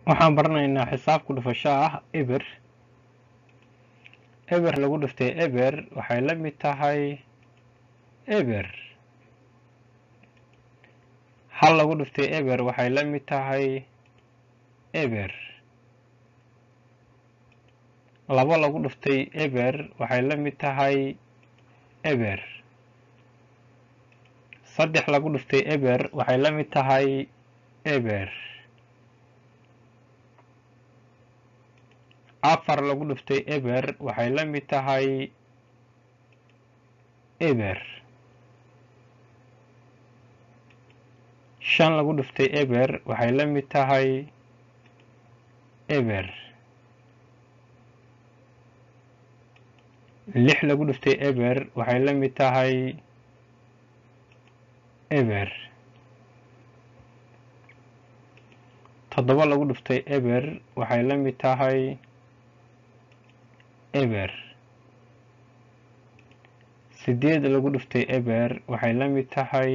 waxaan baranaynaa xisaab ku dhufasho ah eber eber lagu dhuftay eber waxay la mid tahay eber hal lagu dhuftay eber waxay la mid tahay eber labo lagu dhuftay eber waxay la mid tahay eber saddex lagu dhuftay eber waxay la mid tahay eber afar lagu dhuftay eber waxay la mid tahay eber shan lagu dhuftay eber waxay la mid tahay eber lix lagu dhuftay eber waxay la mid tahay eber toddoba lagu dhuftay eber waxay la mid tahay eber sideed lagu dhuftay eber waxay la mid tahay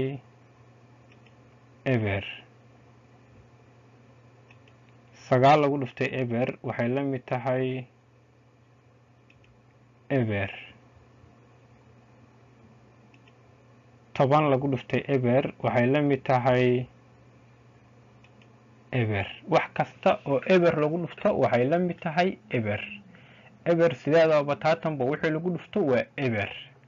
eber sagaal lagu dhuftay eber waxay la mid tahay eber toban lagu dhuftay eber waxay la mid tahay eber wax kasta oo eber lagu dhufto waxay la mid tahay eber eber sideedaba bataatanba wixii lagu dhufto waa eber